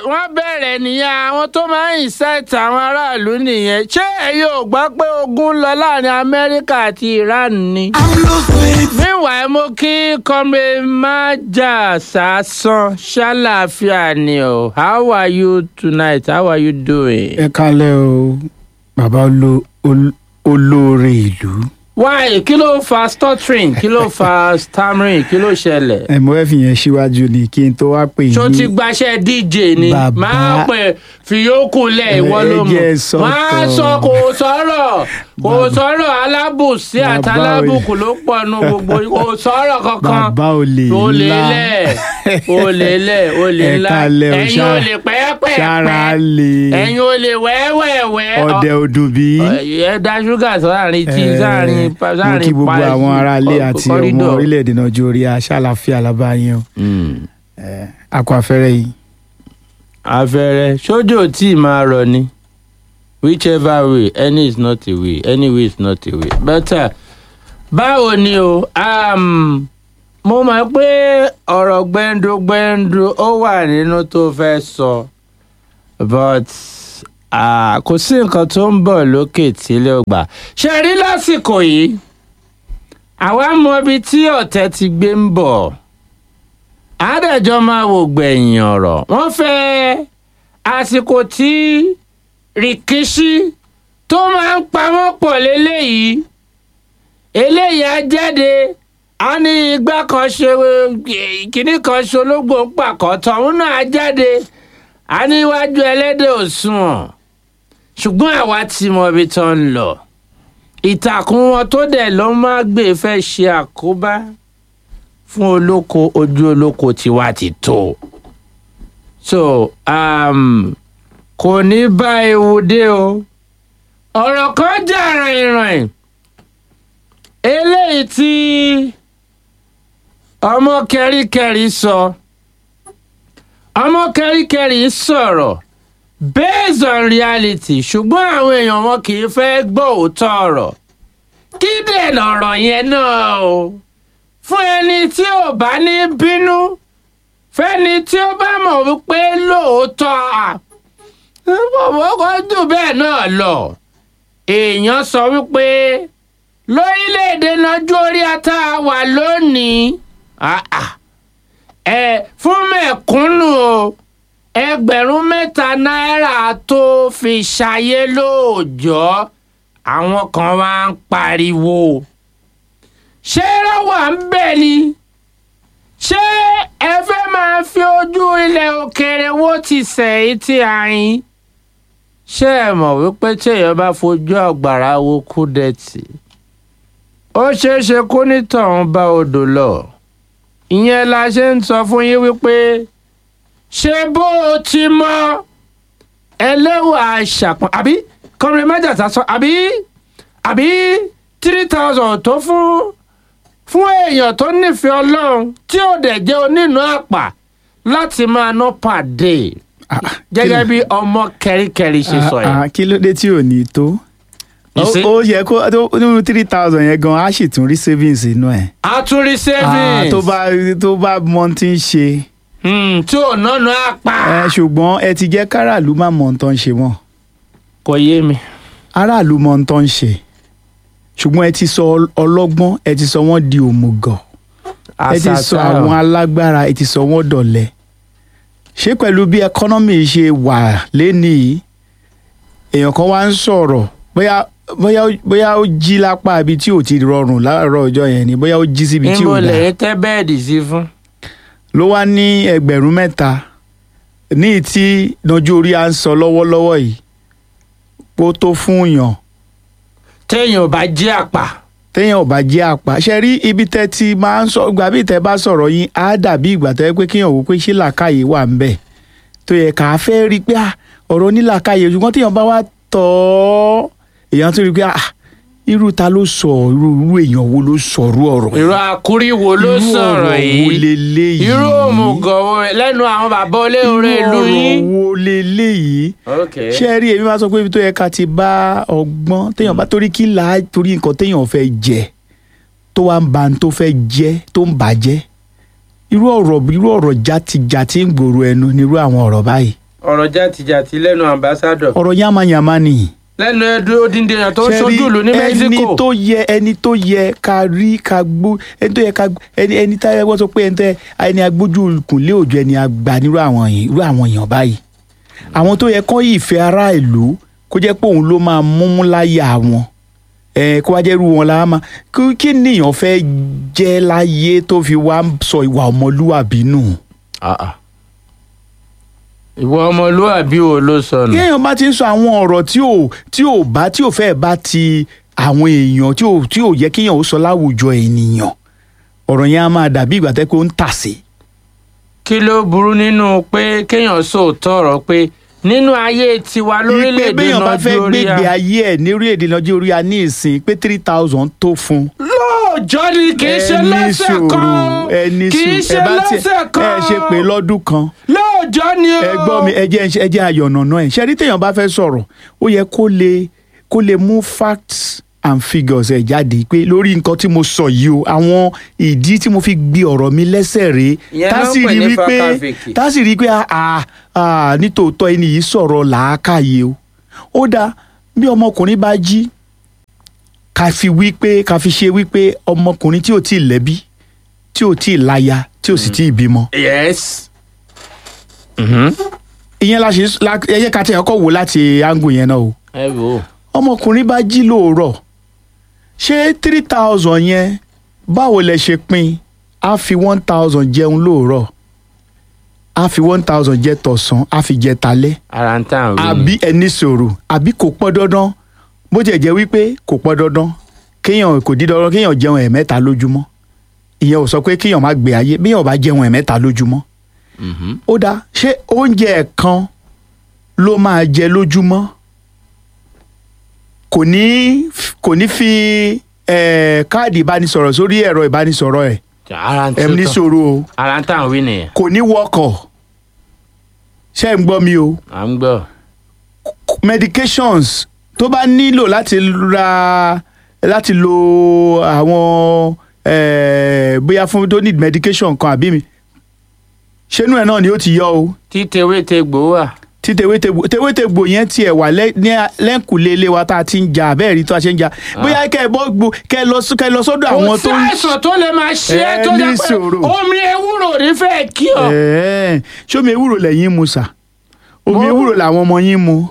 wọ́n bẹ̀rẹ̀ nìyẹn àwọn tó máa ń incite àwọn aráàlú nìyẹn ṣé ẹ̀yin ò gbọ́ pé ogun ń lọ láàrin amẹ́ríkà àti iran ni. meanwhile mo kí comrade maja sasan ṣàlàáfíà ni o how are you tonight how are you doing. ẹ kálẹ̀ o bàbá olo- ol- olóore ìlú why kí ló fa stuttering kí ló fa stammering kí ló ṣẹlẹ̀. ẹ mo fẹ́ fi yẹn síwájú ni kí n tó wá pè tó ti yín gbaṣẹ́ dj ni Bàbá- máa pè fìyókù lẹ̀ Ẹ ìwọ ló mọ̀ jẹ́ sọ́tọ̀. máa sọ kò sọ̀rọ̀ kò Bàbá- sọ̀rọ̀ alábùsí Bàbá àtàlábùkù ló pọ̀ nu gbogbo kò sọ̀rọ̀ kankan bàbá olè olè ńlá lẹ̀ olè lẹ̀ olè Ẹ ńlá kalẹ̀ o, ẹ̀yin ṣá- olè pẹ́ẹ́pẹ́ẹ́pẹ́ sára lè ẹ̀yin olè wẹ́wẹ́wẹ́ ọdẹ odùbí ẹ dá ṣúgà sáàrin tí sáàrin mo sáàrin kí gbogbo pa- àwọn aráalé kọ- àti ọmọ kọ́rídọ̀. orílẹ̀-èdè nàìjíríà ṣàlàfíà lábáyé o Mm. akọ afẹ́rẹ́ yìí afẹ́rẹ́ sójò tí máa rọ ni whichever way any is not a way any way is not a way better báwo ni o um, mo mọ̀ pé ọ̀rọ̀ gbẹ́ndúgbẹ́ndú ó wà nínú tó fẹ́ sọ but ah, kò sí nǹkan tó ń bọ̀ lókè tílé ọgbà ṣe rí lásìkò yìí àwa mọ ibi tí ọ̀tẹ̀ ti gbé ń bọ̀ àádẹ́jọ́ máa wò gbẹ̀yìn ọ̀rọ̀ wọ́n fẹ́ àsìkò tí rìkíṣí tó máa ń pamọ́ pọ̀ léléyìí eléyìí á jáde á ní igbá kan ṣe kínní kan ṣe ológbò ń pàkọ́ tọ̀hún náà á jáde á ní iwájú ẹlẹ́dẹ̀ òṣùwọ̀n ṣùgbọ́n àwa ti mọ ibi tó ń lọ ìtàkùn wọn tó dẹ̀ ló máa gbé fẹ́ ṣe àkóbá fún olóko ojú olóko tiwa ti tó so um, kò ní bá ewu dé o ọ̀rọ̀ kan jà rìnrìn eléyìí tí ọmọ kẹríkẹrí sọ ọmọ kẹríkẹrí sọ̀rọ̀ based on reality ṣùgbọ́n àwọn èèyàn wọn kì í fẹ́ gbọ́ òótọ́ ọ̀rọ̀ kí dẹ̀ lọ̀rọ̀ yẹn náà o fún ẹni tí ò bá ní bínú fẹ́ni tí ó bá mọ̀ wípé lóòótọ́ àbọ̀bọ̀ jù bẹ́ẹ̀ náà lọ èèyàn sọ wípé lórílẹ̀‐èdè nájú orí ata wà lónìí ah, ah, ẹ fún mẹ̀kúnnù o ẹgbẹ̀rún mẹ́ta náírà tó fi ṣayé lóòjọ́ àwọn kan wá ń pariwo ṣé rọwà ń bẹ̀ ni ṣé ẹ fẹ́ máa fi ojú ilẹ̀ òkèèrè wo ti sẹ̀yìn tí a yín ṣé ẹ mọ̀ wípé téèyàn bá fojú àgbàrá wo kúdẹ̀tì ó ṣeé ṣe kó nítọ̀hún bá odò lọ ìyẹn la ṣe ń sọ fún yín wípé ṣé bó o ti mọ ẹlẹ́wà ṣàpọ̀n àbí kọrin mẹ́jàta sọ àbí àbí three thousand tó fún fún èèyàn tó nífẹ̀ẹ́ ọlọ́run tí ò dẹ̀ jẹ́ onínú àpà láti máa ná pàdé Ah, ah, gẹ́gẹ́ kí bí ọmọ kẹ́ríkẹ́rí ṣe sọ ah, yẹn. ah, kí ló dé tí ò ní tó You ó see? ó yẹ kó tó- nínú three thousand yẹn gan á sì tún rí savings inú ẹ̀ àtúrí Ah, savings tó bá tó bá mọ tí ń ṣe Hmm, tí ò nánu àpà. ẹ ṣùgbọ́n ẹ ti jẹ́ káràlú má mọ ohun tó ń ṣe mọ́ kò yé mi. aráàlú mọ ohun tó ń ṣe ṣùgbọ́n ẹ ti sọ ọl- ọlọ́gbọ́n ẹ ti sọ wọ́n di òmùgọ̀ ẹ ti sọ Àṣàṣà. àwọn alágbára ẹ ti sọ wọ́n dọ̀lẹ ṣé pẹ̀lú bí ẹkọ́nọ́mì ṣe wà lénìí èèyàn kan wá ń sọ̀rọ̀ bóyá bóyá ó- bóyá ó jí lápá ibi tí ò ti rọrùn láàárọ̀ ọjọ́ yẹn ni bóyá ó jí síbi tí níbo ò dáa lẹ́yìn tẹ́ bẹ́ẹ̀dì sí fún. ló wá ní ẹgbẹ̀rún mẹ́ta ní tí nájú orí à ń sọ lọ́wọ́lọ́wọ́ yìí kó tó fún yàn téèyàn ò bá jẹ́ àpà. téèyàn ò bá jẹ́ àpá ṣe rí ibi tẹ́ ti máa ń sọ ìgbà bí tẹ́ bá sọ̀rọ̀ yín á dàbí ìgbà tó yẹ pé kéèyàn wò pé ṣé làákàyè wà ń bẹ̀ tó yẹ ká fẹ́ rí i pé ah, ọ̀rọ̀ onílàákàyè ṣùgbọ́n téèyàn bá wá tọ̀ ọ́ èèyàn tó rí i pé ah, irú ta ló sọ irú irú èèyàn wo ló sọ̀rú ọ̀rọ̀ yìí? irú àkúrí wo ló Irú sọ̀rọ̀ ọ̀rọ̀ wo yìí. leléyìí? irú òmùgọ̀ wo lẹ́nu àwọn bàbá olóore ìlú irú yín. ọ̀rọ̀ wo leléyìí? okay. ṣé ẹ rí èmi máa sọ pé ibi tó yẹ ká ti bá ọgbọ́n téèyàn bá torí kí là á torí nǹkan téèyàn fẹ́ jẹ tó wá ń ba ohun tó fẹ́ jẹ tó ń bàjẹ́ irú ọ̀rọ̀ irú ọ̀rọ̀ játijàti ń gbòòrò ẹnu nírú àwọn ọ̀rọ̀ báyìí ọ̀rọ̀ jàtìjàtì lẹ́nu ambassadọ̀ ọ̀rọ̀ yamayama ni. lẹ́nu ẹdún odindi èèyàn tó ń Ṣé rí ṣojú ìlú ní ẹni Mexico. tó yẹ ẹni tó yẹ ká rí ká gbó ẹni tó yẹ ká gbó ẹni ẹni tá ẹ wọ́n sọ pé ẹni tó yẹ ẹni agbójú kùnlé òjò ẹni àgbà nírú àwọn yìí irú àwọn èèyàn báyìí àwọn tó yẹ kán yìí fẹ́ ará ìlú kó jẹ́ pé òun ló máa múmú láyà wọn ẹ kó wá jẹ́ irú wọn la máa kí kí nìyàn fẹ́ jẹ́ láyé tó fi wá sọ ìwà ọmọlúwàbí nù. Ah, ah. ìwọ ọmọlúwàbí wo ló sọnù. kéèyàn bá ti ń sọ àwọn ọ̀rọ̀ tí ò tí ò bá tí ò fẹ́ bá ti àwọn èèyàn tí ò tí ò yẹ kéèyàn ó sọ láwùjọ ènìyàn ọ̀rọ̀ yẹn á máa dàbí ìgbà tẹ́ pé ó ń tàsé. kí ló burú nínú pé kéèyàn sòótọ́ ọ̀rọ̀ pé nínú ayé tiwa ìpè lórílẹ̀‐èdè béèyàn bá fẹ́ gbégbé nàìjíríà. ayé ẹ̀ ní orílẹ̀-èdè nàìjíríà ní ìsìn pé three thousand tó fún un. lóòjọ́ ni kì í ṣe Ẹ ní lọ́sẹ̀ sùúrù, kan ẹ ní kì í sùúrù. ṣe Ẹ bá tiẹ̀- lọ́sẹ̀ kan ẹ ṣe pé lọ́dún kan lóòjọ́ ni o. ẹ gbọ́ mi ẹ jẹ́ ẹ jẹ́ ayọ̀nà náà ẹ̀ ṣe rí téèyàn bá fẹ́ sọ̀rọ̀ ó yẹ kó lè kó lè mú facts and figures ẹ̀ jáde pé lórí nǹkan tí mo sọ yìí o àwọn ìdí tí mo fi gbé ọ̀rọ̀ mi lẹ́sẹ̀ rèé Ìyẹn tá ló ń sì pè rí ní wípé fakafiki. tá sì rí pé ah ah nítòótọ́ ẹni yìí sọ̀rọ̀ làákàyè o ó dáa bí ọmọkùnrin bá jí ká fi wí pé ká fi ṣe wípé ọmọkùnrin tí ò tí ì lẹ́bí tí ò tí ì láya tí ò sì tí ì bímọ yes. Mhm. ìyẹn la ṣe la ẹ yẹ ká tẹ ọkọ wò láti angu yẹn náà o ẹ wò ó. ọmọkùnrin bá jí lóòrọ̀ ṣé three thousand yẹn báwo lẹ ṣe pín á fi one thousand jẹun lóòrọ̀ á fi one thousand jẹ tọ̀sán á fi jẹ talẹ́ ara ń tàn wí ni. àbí ẹni sòrò àbí kò pọn dandan bó jẹ́ jẹ́ wípé kò pọn dandan kéèyàn kò di dandan kéèyàn jẹun ẹ̀mẹ́ta lójúmọ́ ìyẹn ò sọ pé kéèyàn má gbé ayé béèyàn bá jẹun ẹ̀mẹ́ta lójúmọ́ Mhm. ó dáa ṣé oúnjẹ ẹ̀kan ló máa jẹ lójúmọ́ kò ní kò ní fi eh, káàdì ìbánisọ̀rọ̀ sórí ẹ̀rọ ìbánisọ̀rọ̀ ẹ̀ ara ń ẹ̀ ní tó sọ̀rọ̀ o ara ń tàn wí nìyẹn. kò ní wọkọ̀ ṣé ń gbọ́ mi o à ń gbọ́. medications tó bá nílò láti ra láti lo àwọn eh, bóyá fún tó need medication kan àbí mi ṣénú ẹ̀ náà ni ó ti yọ o tí tewétegbò wà. tí tewétegbò tewétegbò yẹn tiẹ̀ wà lẹ́- ní a- lẹ́ǹkùlé ilé wa tá a ti ń jà bẹ́ẹ̀ rí tó a ṣe ń jà bóyá kẹ́ ẹ bọ́ gbo kẹ́ ẹ lọ sí- kẹ́ ẹ lọ sọ́dọ̀ àwọn kò tó sí ń àìsàn tó lè máa ṣe é Ẹ tó ní jẹ́ pé sùúrù. omi ewúro ò ní fẹ́ kí ọ. Ẹ̀ẹ́, ṣómi ewúro lẹ́yìn mu sà omi Mo- ewúro làwọn ọmọ yín mu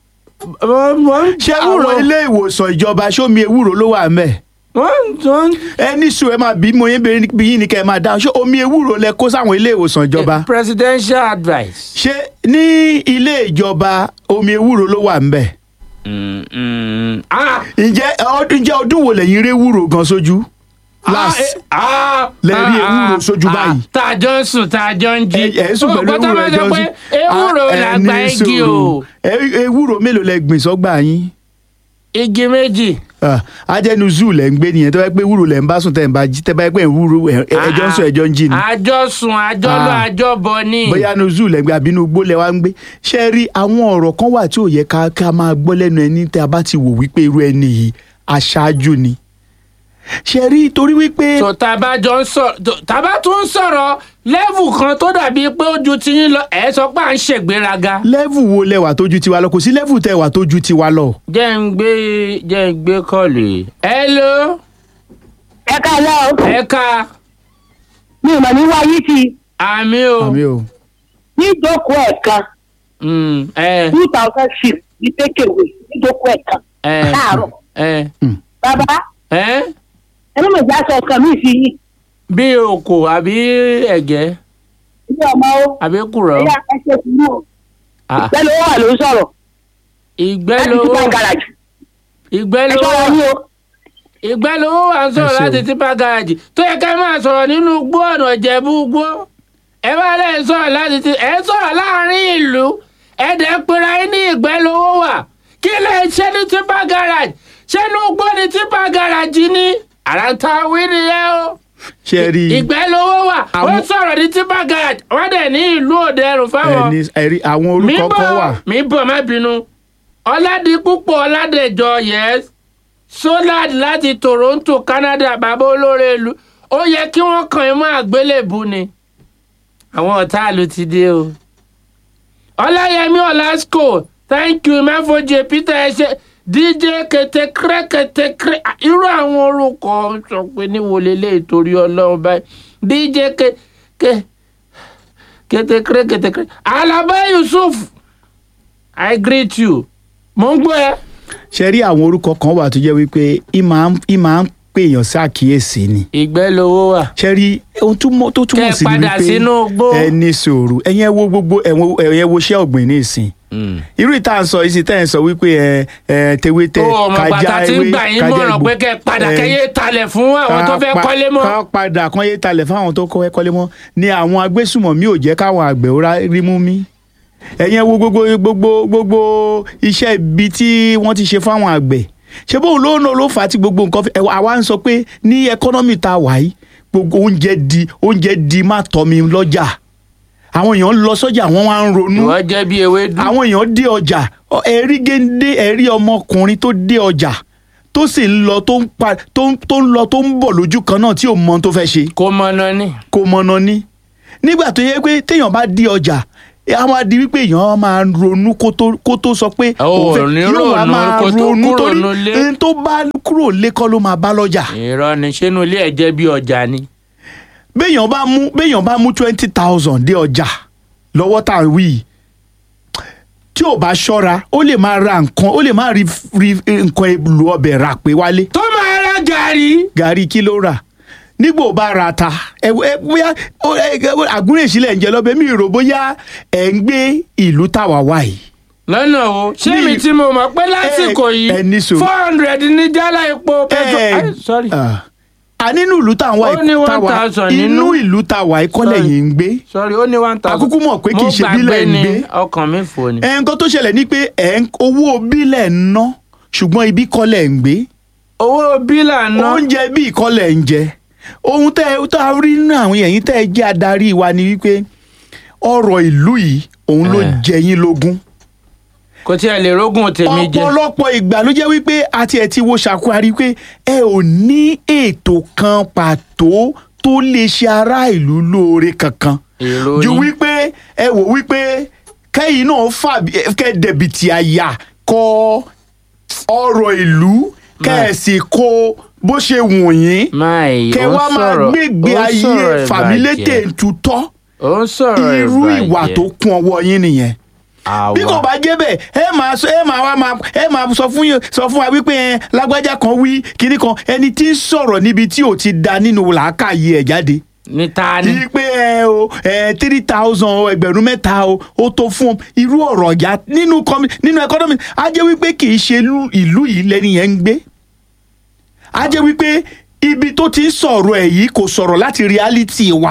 wọ́n ṣé àwọn ilé ìwòsàn ìjọba ṣómi ewúro ló wà ńbẹ̀ wọ́n ẹ ní sùn ẹ máa bí mo yín bẹ̀rẹ̀ bí yín ni kẹ́ ẹ máa dáhùn ṣé omi ewúro lẹ kó sáwọn ilé ìwòsàn ìjọba presidential advice. ṣé ní ilé ìjọba omi ewúro ló wà ńbẹ̀ Mm, mm. Ah, ǹjẹ́ ọdún jẹ́ ọdún wo lẹ́yìn rí ewúro gan sójú last ah, eh, ah, lẹ rí ah, ewúro ah, sójú ah, báyìí. tá a jọ ń sùn tá a jọ ń jí. ẹ ẹ sùn pẹ̀lú Ó gbọ́ tá ewúro máa ẹjọ́ sọ pé ewúro Ah, ẹ làgbà ní igi o. sùúrù. Ẹ- ewúro mélòó lẹ gbìn sọ́gbà yín igi méjì. Ah, ajẹnu zoo lẹ ń gbé nìyẹn tó bá yẹ pé ewúro lẹ ń bá sùn tẹ ń bá jí tẹ bá yẹ pé ewúro ẹ- ẹ- ẹjọ́ ń sùn ẹjọ́ ń jí ni àjọ sùn àjọ lọ Ah. àjọ bọ̀ ni. bóyá nu zoo lẹ ń gbé àbí inú igbó lẹ wá ń gbé ṣe rí àwọn ọ̀rọ̀ kan wà tí ò yẹ ká ká máa gbọ́ lẹ́nu ẹni tẹ́ a bá ti wò wípé irú ẹni yìí aṣáájú ni ṣe rí torí wípé tó tá a bá jọ ń sọ̀rọ̀ tó- tá a bá tún ń sọ̀rọ̀ lẹ́vù kan tó dàbí pé ó ju tiyín lọ ẹ̀ sọ pé à ń ṣègbéraga. lẹ́vù wo lẹwà tó ju tiwa lọ kò sí lẹ́vù tẹwà tó ju tiwa lọ. jẹ́ ń gbé jẹ́ ń gbé kọ́ọ̀lù yìí. hello ẹ káàlẹ́ o ẹ̀ka mi ò mọ̀ ní wáyé ti àmì o. àmì o níjókòó ẹ̀kan Mm, ẹ two thousand six ní pékèwé níjókòó ẹ̀kan ẹ láàárọ̀ ẹ bàbá ẹ ẹni mọ̀ ìjà sọ ọkàn mi sí yín bí òkò àbí ẹ̀gẹ́ ilé ọmọ o àbí kùrọ̀. ẹ̀yà ẹsẹ̀ sùúrù o Ah, pẹ̀lú owó wà ló ń sọ̀rọ̀ ìgbẹ́ láti lówó túbọ̀ gàràjì ìgbẹ́ ẹ lówó sọ̀rọ̀ yín o ìgbẹ́ lówó wà ń sọ̀rọ̀ Ẹ ṣé o. láti tipa garaajì tó yẹ ká máa sọ̀rọ̀ nínú igbó ọ̀nà ìjẹ̀bú igbó ẹ bá lẹ̀ ń sọ̀rọ̀ láti ti ẹ sọ̀rọ̀ láàrin ìlú ẹ dẹ̀ ń pera yín ní ìgbẹ́ lówó wà kí lè ṣe ní tipa garaajì ṣé inú igbó ní tipa garaajì ni àràǹtà wí nìyẹn o ṣe rí ìgbẹ́ lówó wà ó Àwọn- sọ̀rọ̀ ní tipa garaajì wọ́n dẹ̀ ní ìlú òde ẹrù fáwọn ẹni ẹrí àwọn mi orúkọ kan wà bọ̀ mi bọ̀ má bínú ọ̀làdìpúpọ̀ ọ̀làdẹ̀jọ yes solad láti toronto canada bàbá olóore ìlú ó yẹ kí wọ́n kàn ẹ́ mọ́ àgbélébù ni àwọn ọ̀tá ìlú ti dé o ọláyẹmí ọlásùkò thank you mẹfọjì peter ẹ ṣe dj kẹtẹkẹrẹ kẹtẹkẹrẹ irú àwọn orúkọ sọ pé níwo lélẹ̀ ìtorí ọlọ́run báyìí dj kẹ kẹ kẹtẹkẹrẹ kẹtẹkẹrẹ alaba yusuf i greet you mo ń gbọ́ ẹ. ṣe rí àwọn orúkọ kan wà tó jẹ́ wípé ìmọ̀ ń pèèyàn ṣàkíyèsí ni ìgbẹ́ lowó wà. ṣe rí ohun túmọ̀- tó túmọ̀ Kẹ́ sí ni padà sínú igbó. wípé ẹ ní sùúrù ẹ̀yin ẹ wo gbogbo ẹ̀yin ẹ wo iṣẹ́ ọ̀gbìn ní ìsìn irú ìta ń sọ ìsìn tẹ́ ẹ̀ ń sọ wípé ẹ ẹ tewétẹ ó ọmọ kájà bàtà tí ń ewé gbà yín kájà mọ̀ràn egbò. pé kẹ́ ẹ padà Ẹ, kẹ́yẹ talẹ̀ fún àwọn tó fẹ́ ká pa- kọ́lé mọ́. ká padà kan yé talẹ̀ fáwọn tó kọ́ kọ́lé mọ́ ni àwọn agbésùmọ̀mí ò jẹ́ káwọn àgbẹ̀ ó rá- rí mú mí ẹ̀yin ẹ wo gbogbo gbogbo gbogbo iṣẹ́ ibi tí wọ́n ti ṣe fáwọn àgbẹ̀ ṣé bóun ló ń lò fà á tí gbogbo nǹkan fi- ẹ, àwa ń sọ pé ní ẹkọ́nọ́mì tá a wà yìí gbogbo oúnjẹ di oúnjẹ di má tọ́ mi lọ́jà àwọn èèyàn ń lọ sọ́jà wọ́n wá ń ronú ìwọ jẹ́ bí ewédú. àwọn èèyàn dé ọjà ọ, ẹ̀rí géńdé ẹ̀rí ọmọkùnrin tó dé ọjà tó sì ń lọ tó ń pa tó ń tó ń lọ tó ń bọ̀ lójú kan náà tí ò mọ ohun tó fẹ́ ṣe kò mọ̀nà ni. kò mọ̀nà ní. nígbà tó yẹ pé téèyàn bá dé ọjà a máa di wípé èèyàn máa ronú kó tó kó tó sọ pé Ó, òun fẹ́- ní yóò wá ronú máa kó tó ronú kúrò torí nulé. ẹni tó bá kúrò lé kọ́ ló máa bá lọ́jà. irọ́ ni sínú ilé ẹ̀ jẹ́ bí ọjà ni. béèyàn bá mú béèyàn bá mú twenty thousand dé ọjà lọ́wọ́ tá à ń wí yìí, tí ò bá ṣọ́ra ó lè máa ra nǹkan ó lè máa rí rí nǹkan èlò ọbẹ̀ rà pé wálé tó máa ra gàrí. gàrí kí ló rà nígbò bá ra ta ẹ ẹ bóyá ó, ẹ, ẹ, àgúnrẹ́ ìsílẹ̀ ń jẹ lọ́bẹ̀ mi rò bóyá ẹ̀ ń gbé ìlú táwa wá yìí lọ́nà o ṣé Ní- mi tí mo mọ̀ pé lásìkò ẹ yìí ní sùúrù. four hundred ní jálá epo petrol. ẹ Ay, sorry ah, a nínú ìlú táwa Ó ní yìí- 1,000 inú nínú. ìlú táwa yìí kọ́lẹ̀ Sorry. yìí ń gbé sorry ó ní one thousand. Akúkú mọ̀ pé kì í ṣe mo bílẹ̀ gbàgbé ń ni gbé. ọkàn mi fò ni. ẹ̀ nǹkan tó ṣẹlẹ̀ ni pé ẹ̀ ń owó bílẹ̀ ń ná ṣùgbọ́n ibi kọ́lẹ̀ ń gbé owó bílà náà. oúnjẹ bí ìkọlẹ̀ ń jẹ ohun tẹ́ ẹ tá a rí nínú àwọn ẹ̀yìn tẹ́ ẹ jẹ́ adarí wa ni wípé ọ̀rọ̀ ìlú yìí òun ló Eh. jẹ yín lógún kò tí ẹ lè rógùn tèmi jẹ. ọ̀pọ̀lọpọ̀ ìgbà ló jẹ́ wípé àti ẹ̀ ti wo ṣàkóhárí pé ẹ ò ní ètò kan pàtó tó lè ṣe ará ìlú lóore kankan èrò ju yín. wípé ẹ wò wípé kẹ́yìn náà fà kẹ́ dẹ̀bìtì àyà kọ ọ̀rọ̀ ìlú kẹ́ ẹ̀ sì kó bó ṣe wù yín máì kẹ́ ó ń wá máa sọ̀rọ̀ gbégbé ó ń ayé sọ̀rọ̀ fàmílétè ìbàjẹ́. tutọ́ ó ń sọ̀rọ̀ irú ìwà ìbàjẹ́. tó kún ọwọ́ yín nìyẹn àwa bí kò bá jẹ́ bẹ́ẹ̀ ẹ máa sọ ẹ máa wá máa ẹ máa sọ fún yín sọ fún wa wípé ẹ lágbájá kan wí kinní kan ẹni tí ń sọ̀rọ̀ níbi tí ò ti da nínú làákàyè ẹ̀ jáde ní ta ni. yí pé ẹ o ẹ three thousand o ẹgbẹ̀rún mẹ́ta o ó tó fún ọ irú ọ̀rọ̀ ọ̀yà nínú kọ́mi nínú ẹkọ́nọ́mì á jẹ́ wípé kì í ṣe ìlú- ìlú yìí lẹ́ni yẹn ń gbé á jẹ́ wípé ibi tó ti ń sọ̀rọ̀ ẹ̀ yìí kò sọ̀rọ̀ láti reality wa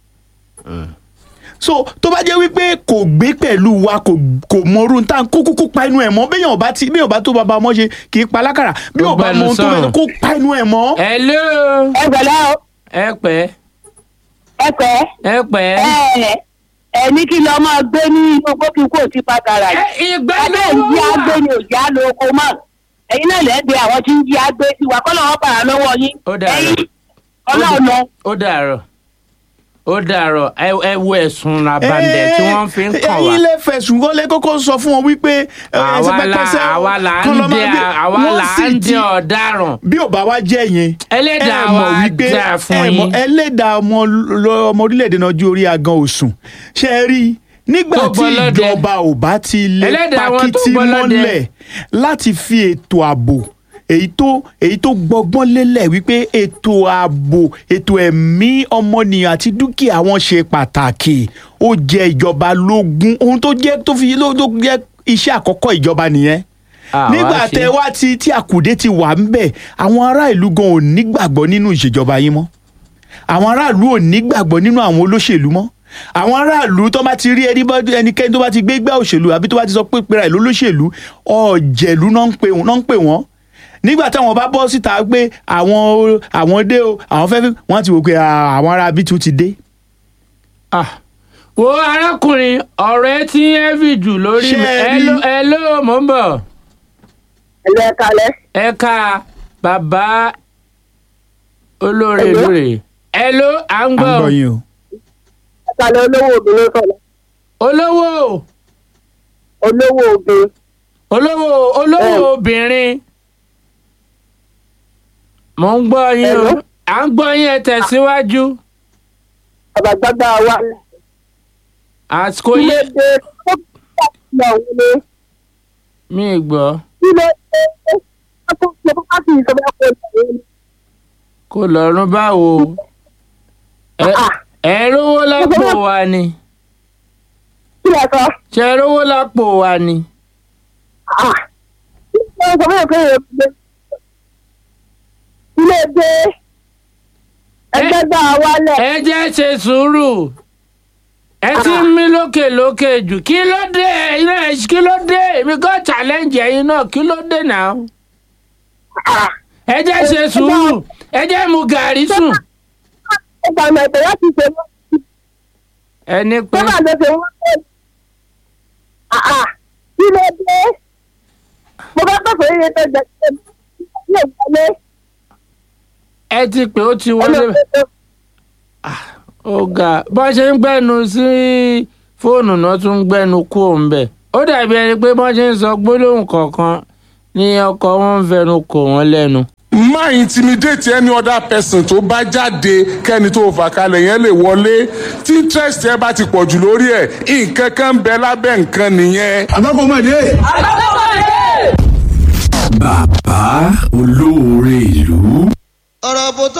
so tó bá jẹ́ wípé kò gbé pẹ̀lú wa kò kò mọrú tá kó kúkú pa inú ẹ̀ mọ́ béèyàn bá ti béèyàn bá tó bàbá ọmọ ṣe kì í pa lákàrà bí Ó ò bá gbẹnu mọ ohun tó sọ̀rọ̀. fẹ́ kó pa inú ẹ̀ mọ́. hello ẹ gbọ́dọ̀ o ẹ pẹ́ ẹ pẹ́ ẹ pẹ́. ẹ ẹ ní kí lọ máa gbé ní inú gbókì kó ti padà rà ẹ ìgbẹ́ abẹ́ ló ń jí agbé wà. ni òjì á lo oko mọ́ ẹ̀yin náà lẹ́gbẹ̀ẹ́ àwọn tí ń jí agbé sí wa kọ́ lọ́wọ́ bàrà lọ́wọ́ yín Ó dàárọ̀. ẹ̀yin ọlọ́run lọ. ó dàárọ̀ ó dàárọ̀ ẹ ẹ wo ẹ̀sùn làbàndẹ̀ tí wọ́n fi ń kàn wá. ẹ̀yin lè fẹ̀sùn kọ́ lè kókó sọ fún wọn wípé ẹ, àwa ẹsẹ̀ la pẹ́pẹ́sẹ́ o, àwa là kán ń lọ máa dẹ gbé- àwa wọ́n là sì ń ti- dẹ ọ̀daràn. bí ò bá wá jẹ́ yẹn Ẹlẹ́dàá ẹ mọ̀ wa wípé jà fún ẹ mọ̀ yín. ẹlẹ́dàá ọmọ lọ- ọmọ orílẹ̀-èdè náà ju orí agan òsùn ṣe é rí i nígbà Tó tí gbọ́lọ́dẹ. ìjọba ò bá ti lè Ẹlẹ́dàá wọn tó pakítí gbọ́lọ́dẹ. mọ́lẹ̀ láti fi ètò ààbò èyí tó èyí tó gbọgbọ́n lélẹ̀ wípé ètò ààbò ètò ẹ̀mí ọmọnìyàn àti dúkìá wọn ṣe pàtàkì ó jẹ ìjọba lógún ohun tó jẹ́ tó fi ló tó jẹ́ iṣẹ́ àkọ́kọ́ ìjọba nìyẹn Àwa nígbà ṣe. tẹ wá tí tí àkùdé ti wà ń bẹ̀ àwọn ará ìlú gan ò nígbàgbọ́ nínú ìṣèjọba yín mọ́ àwọn aráàlú ò nígbàgbọ́ nínú àwọn olóṣèlú mọ́ àwọn aráàlú tó bá ti rí ẹni bá- ẹnikẹ́ni tó bá ti gbé gbá òṣèlú àbí tó bá ti sọ pé pera ìlú olóṣèlú ọ̀jẹ̀lú náà ń pè wọ́n náà ń pè wọ́n nígbà táwọn bá bọ́ síta pé àwọn àwọn dé o àwọn fẹ́ fi wọ́n ti wò pé "Ah, àwọn ará bíi tún ti dé Ah, wo arákùnrin ọ̀rọ̀ ẹ ti ń ẹ́fì jù lórí Ṣé mi ẹ ẹ rí? ló ẹ ló mò ń bọ̀ ẹ̀lẹ́ kalẹ̀ ẹ ká bàbá olóore Hello? lóore ẹ ló à ń à ń gbọ́ gbọ́ yín o. kalẹ̀ olówó obìnrin sọ̀rọ̀ olówó olówó obìnrin. olówó olówó Ẹ. obìnrin mò ń gbọ́ yín o Hello? à ń gbọ́ yín ẹ tẹ̀síwájú àbàgbàgbà wa àsìkò kí ló yẹ dé ó kí ló dé mi ì gbọ́ kí ló dé ó tó ṣe bá sì sọ bá kó lọ ní. kò lọ́rùn báwo ẹ ẹ rówó lápò wa ni kí ló sọ ṣe rówó lápò wa ni kí ló sọ bẹ́ẹ̀ pé èèyàn gbé kí ló dé ẹgbẹ́ gbà wálẹ̀ ẹ jẹ́ ṣe sùúrù ẹ ti ń mí lókè lókè jù kí ló dé iná ẹ kí ló dé èmi kò challenge ẹ̀yin náà kí ló dé náà ẹ jẹ́ ṣe sùúrù ẹ jẹ́ mu gàrí sùn ẹgbà mẹ̀tẹ̀ láti ṣe wọ́n ẹni pé tó bá lọ ṣe wọ́n pé kí ló dé mo bá pàṣẹ iye tó jẹ kí ló wọlé ẹ ti pé ó ti wọlé ọlọ́pàá ó ga bó ṣe ń gbẹnu sí fóònù náà tún ń gbẹnu kú òun bẹ̀ ó dàbí ẹni pé bó ṣe ń sọ gbólóhùn kọ̀ọ̀kan ní ọkọ wọn ń fẹnu kò wọ́n lẹ́nu. má intimidate any other person tó bá jáde kẹ́ni tó fà kalẹ̀ yẹn lè wọlé tí interest ẹ bá ti pọ̀ jù lórí ẹ̀ nǹkan kan ń bẹ lábẹ́ nǹkan nìyẹn. àbákọ́mọdé. bàbá olóore ìlú. ọ̀rọ̀ bò tó